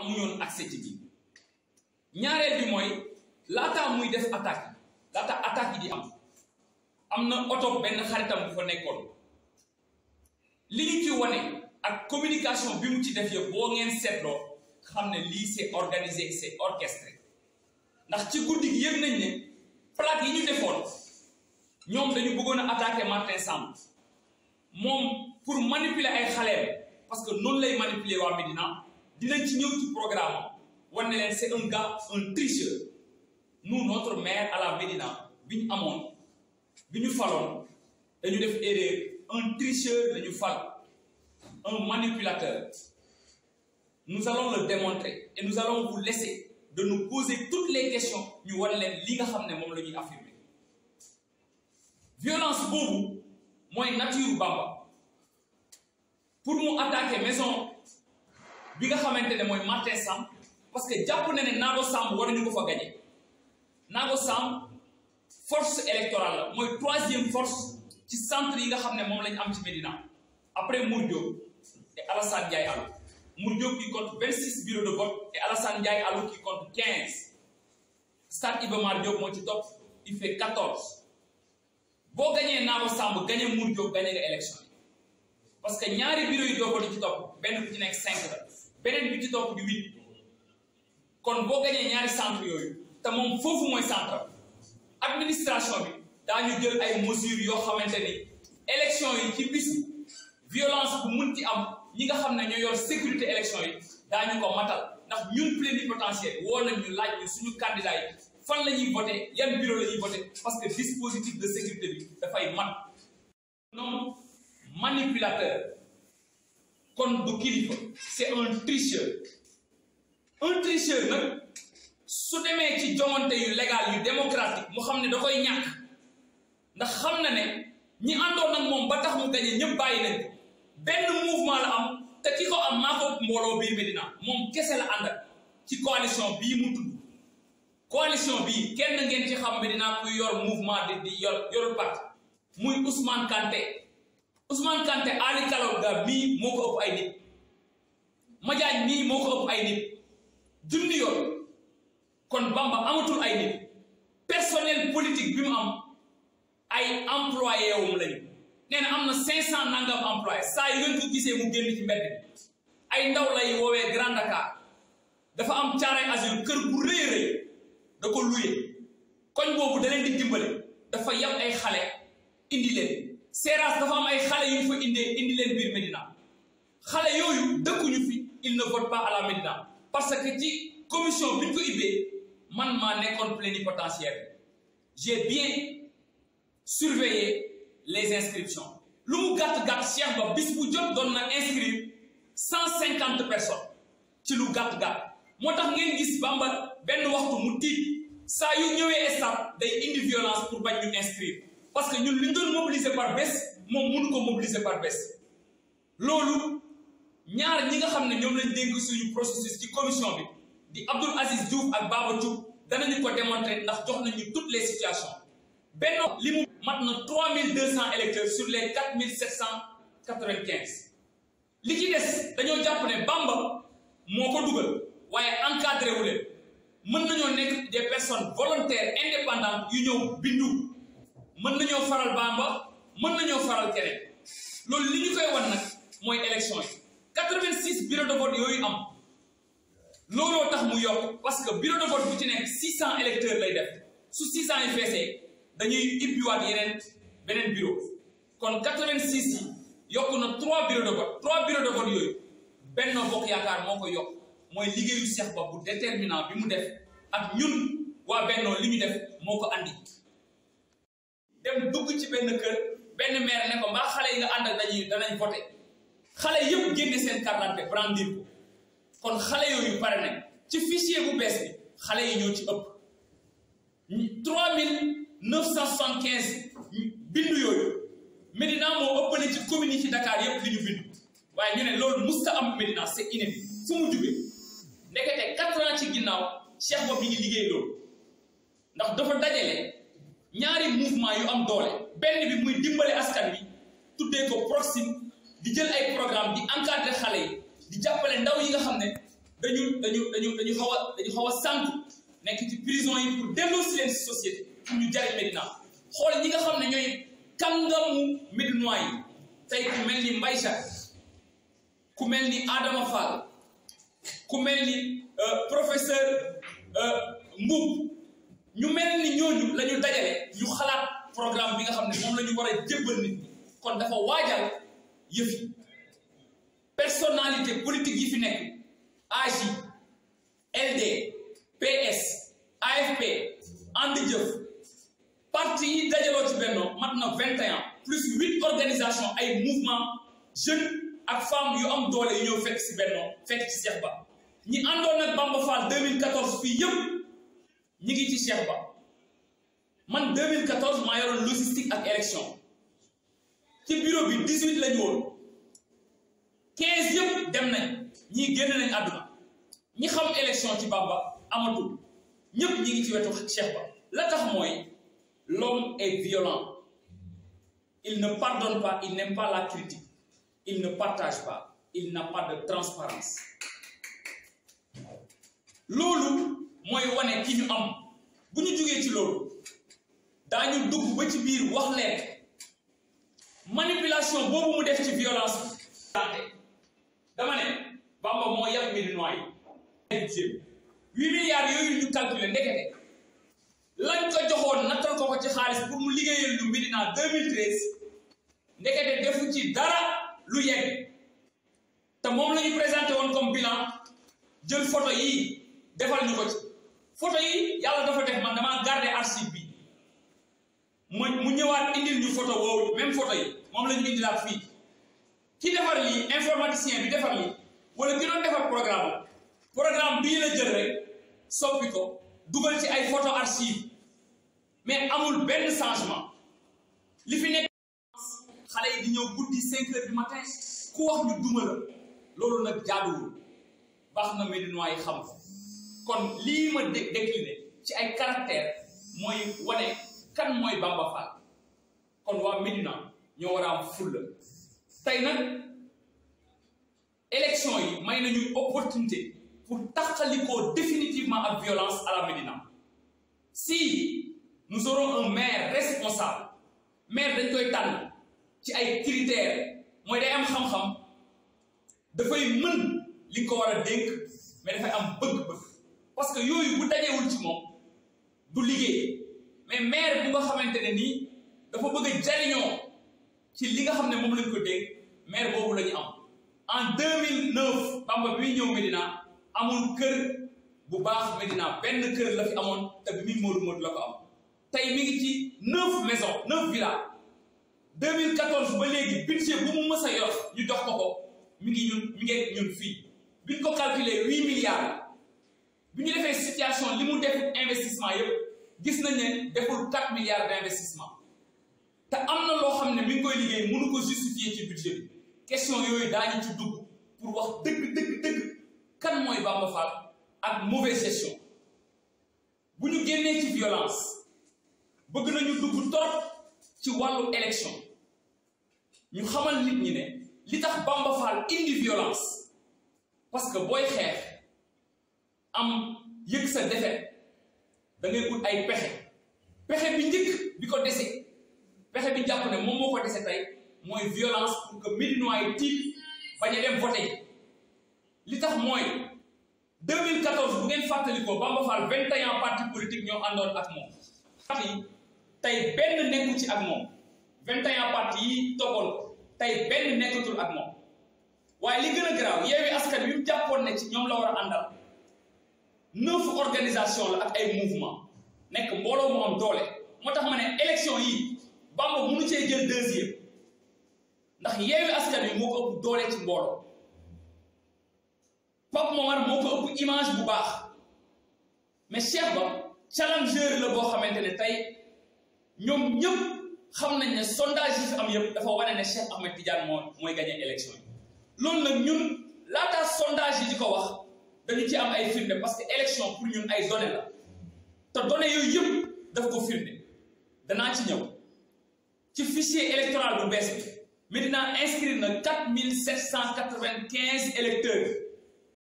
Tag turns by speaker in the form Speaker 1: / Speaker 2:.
Speaker 1: amuñu woon accès ci biir ñaareel bi mooy laataa muy def attaque yi laata attaque yi di am am na oto benn xaritam bu fa nekkoon li ñu ci wane ak communication bi mu ci def yëpp boo ngeen seetloo xam ne lii c'est organisé c'est orchestré ndax ci guddi gi yëg nañ ne plaque yi ñu defoon ñoom dañu bëggoon a attaquer Martin Samb moom pour manipuler ay xaleem parce que noonu lay manipuler waa Médina dinañ ci ñëw ci programme wan ne leen c'est un gars un tricheur nous notre maire à la Médina bi ñu amoon bi ñu faloon dañu def erreur un tricheur dañu fal un manipulateur nous allons le démontrer et nous allons vous laisser de nous poser toutes les questions ñu wan leen li nga xam ne moom la ñuy affirmer violence boobu mooy nature Bamba pour mu attaquer maison bi nga xamante ne mooy Martin Samb parce que jàpp na ne Naago Samb war nañu ko fa gagné Naago Samb force électorale la mooy troisième force ci centre yi nga xam ne moom lañu am ci Médina après Mour Diop et Alassane Ndiaye Alou Mour Diop qui compte 26 bureaux de vote et Alassane Ndiaye Alou qui compte 15 Stade Iba Mar Diop moo ci topp il fait 14 boo gañee Naago Samb gañee Mour Diop gañee nga élection yi parce que ñaari bureau yi doo di ci topp benn bu ci nekk 5 la beneen bi ci topp di 8 kon boo gañee ñaari centre yooyu te moom foofu mooy centre administration bi daañu jël ay mesures yoo xamante ni élection yi ci bis violence bu mun ci am ñi nga xam ne ñoo yor sécurité élection yi daañu ko matal ndax ñun plénipotentiaire woo nañ ñu laaj ñu suñu candidat yi fan la ñuy voté yan bureau la ñuy voté parce que dispositif de sécurité bi dafay mat non manipulateur kon du kilifa c'est un tricheur un tricheur nag su demee ci joŋante yu légal yu démocratique mu xam ne da koy ñàkk ndax xam na ne ñi àndoon nag moom ba tax mu gañe ñëpp bàyyi nañ ko benn mouvement la am te ki ko am maa ko mbooloo biir Médina moom kese la ànd ak ci coalition bii mu tudd coalition bii kenn ngeen ci xam Médina kuy yor mouvement di di yor yor parti muy Ousmane Kanté Ousmane Kanté Ali Kalonga mii moo ko ëpp ay nit Madiagne mii moo ko ëpp ay nit junni yoon kon Bamba amatul ay nit personnel politique bi mu am ay employé wum lañu nee na am na 500 nangam employé saa yu ngeen ko gisee mu génn ci mbedd bi ay ndaw lay woowee Grand Dakar dafa am caaray azur kër bu rëy rëy da ko luye koñ boobu da leen di dimbale dafa yab ay xale indi leen Seras dafa am ay xale yu ñu fa indee indi leen biir Médina xale yooyu dëkkuñu fi il ne vote pas à la Médina parce que ci commission bi ñu ko ibbee man maa nekkoon plénipotentiaire j'ai bien surveillé les inscriptions lu mu gàtt-gàtt Cheikh Ba bis bu jot doon na inscrire cent cinquante personnes ci lu gàtt-gàtt moo tax ngeen gis Bamba benn waxtu mu tiit saa yu ñëwee stade day indi violence pour bañ ñu inscrire parce que ñun li ñu doon mobiliser par bés moom mënu ko mobiliser par bés loolu ñaar ñi nga xam ne ñoom lañ dénk suñu processus ci commission bi di Abdoul Aziz Diouf ak Baba Thioub danañu ko démontrer ndax jox nañu toutes les situations benn li mu mat na 3200 électeurs sur les 4795 li ci des dañoo jàpp ne Bamba moo ko dugal waaye encadré wu leen mën nañoo nekk des personnes volontaires indépendantes yu ñëw bindu mën nañoo faral Bamba mën nañoo faral keneen loolu li ñu koy wan nag mooy élection yi 86 bureau de vote yooyu am looloo tax mu yokk parce que bureau de vote bu ci nekk 600 électeurs lay def su 600 yi feesee dañuy ibbiwaat yeneen beneen bureau kon 86 yi yokk na 3 bureau de vote 3 bureau de vote yooyu Benno Bokk Yaakaar moo ko yokk mooy liggéeyu Cheikh Ba bu déterminant bi mu def ak ñun waa Benno li ñu def moo ko andi dem dugg ci benn kër benn maire ne ko mbaa xale yi nga ànd ak dañuy danañ voté xale yëpp génne seen carte d'identité brandir ko kon xale yooyu pare nañ ci fichier bu bees bi xale yi ñoo ci ëpp 3975 bindu yooyu Médina moo ëppale ci commune yi ci Dakar yëpp li ñu bindu waaye ñu ne loolu musta am Médina c'est inédit fu mu jóge ndekete 4 ans ci ginnaaw Cheikh Ba mi ngi liggéey loolu ndax dafa dajale ñaari mouvement yu am doole benn bi muy dimbale askan wi tuddee ko Proxime di jël ay programme di encadrer xale yi di jàppale ndaw yi nga xam ne dañu dañu dañu dañu xaw a dañu xaw a sànq nekk ci prison yi pour delloo si leen si société pour ñu jariñ Médina xool ñi nga xam ne ñooy kàngamu Médinois yi tey ku mel ni Mbaye Jacques ku mel ni Adama Fall ku mel ni professeur Mboub ñu mel ni ñooñu la ñu dajale ñu xalaat programme bi nga xam ne moom la ñu war a jébbal nit ñi kon dafa waajal yëf yi personnalité politique yi fi nekk AJ LD PS AFP And Jëf parti yi dajaloo ci bennoo mat na 21 plus huit organisations ay mouvement jeunes ak femmes yu am doole yu ñëw fekk si bennoo fekk ci Cheikh Ba ñi àndoon ak Bamba Fall 2014 fii yëpp ñi ngi ci Cheikh Ba man 2014 maa yoroon logistique ak élection ci bureau bi 18 lañu woon 15 yëpp dem nañ ñii génn nañ àdduna ñi xam élection ci Bamba amatul ñëpp ñi ngi ci wetu Cheikh Ba la tax mooy l'homme est violent il ne pardonne pas il n'aime pas la critique il ne partage pas il n'a pas de transparence loolu mooy wane ki ñu am bu ñu jógee ci loolu daañu dugg ba ci biir wax leen manipulation boobu mu def ci violence bi dama ne Bamba moo yàq Médinois yi huit milliards yooyu ñu calculer ndekete lañ ko joxoon nattal ko ko ci xaalis pour mu liggéeyal lu Médina 2013 ndekete defu ci dara lu yegg te moom la ñu présenté woon comme bilan jël photo yi defal ñu ko ci photo yi yàlla dafa def man damaa garder archive bi mu mu ñëwaat indil ñu photo woowu même photo yi moom la ñu indilaat fii ki defar lii informaticien bi defar lii wala ki doon defar programme programme bii la jël rek soppi ko dugal ci ay photo archive mais amul benn changement li fi nekk xale yi di ñëw guddi cinq heures du matin ku wax ñu duma la loolu nag jaaduwul baax na Médinois yi xam kon lii ma dé décliné ci ay caractère mooy wane kan mooy Bamba Fall kon waa Médina ñoo war a am fulla tey nag élection yi may nañu opportunité pour taxalikoo définitivement ak violence à la Médina si nous aurons un maire responsable maire dañ koy tànn ci ay critères mooy day am xam-xam dafay mën li ko war a dénk mais dafay am bëgg-bëgg parce que yooyu bu dajewul ci moom du liggéey mais maire bu nga xamante ne nii dafa bëgg a jariñoo ci li nga xam ne moom lañ ko dénk maire boobu la ñu am en 2009 Bamba bi ñëw Médina amul kër bu baax Médina benn kër la fi amoon te bi muy Modou Modou la ko am tey mi ngi ci neuf maisons neuf villas 2014 ba léegi budget bu mu mës a yor ñu jox ko ko mi ngi ñun mi ngi ñun fii biñ ko calculer huit milliards bi ñu defee situation li mu def investissement yëpp gis nañ ne deful quatre milliards d' investissement te am na loo xam ne mi ngi koy liggéey mënu ko justifier ci budget bi question yooyu daañu ci dugg pour wax dëgg dëgg dëgg kan mooy Bamba Fall ak mauvaise gestion bu ñu génnee ci violence bëgg nañu dugg trop ci wàllu élection ñu xamal nit ñi ne li tax Bamba Fall indi violence parce que booy xeex am yëg sa defet da ngay ut ay pexe pexe bi njëkk bi ko dese pexe bi jàpp ne moom moo ko dese tey mooy violence pour que Médinois yi tiit bañ a dem voté li tax mooy 2014 bu ngeen fàttalikoo Bamba Fall 21 partis politiques ñoo àndoon ak moom parti yi tey benn nekku ci ak moom 21 partis yi toppoon ko tey benn nekkatul ak moom waaye li gën a garaaw Yewwi Askan Wi mu jàppoon ne ci ñoom la war a àndal neuf organisation la ak ay mouvement nekk mbooloo mu am doole moo tax ma ne élection yi Bamba mënu cee jël deuxième ndax Yewwi Askan Wi moo ko ëpp doole ci mbooloo Pape Momar moo ko ëpp image bu baax mais Cheikh Ba challenger la boo xamante ne tey ñoom ñëpp xam nañ ne sondage yi fi am yëpp dafa wane ne Cheikh Ahmed Tidiane moo mooy gagné élection yi loolu nag ñun laataa sondage yi di ko wax dañu ci am ay firnde parce que élection pour ñun ay données la te données yooyu yëpp daf ko firnde danaa ci ñëw ci fichier électoral bu bees bi Médina inscrire na quatre mille sept cent quatre vingt quinze électeurs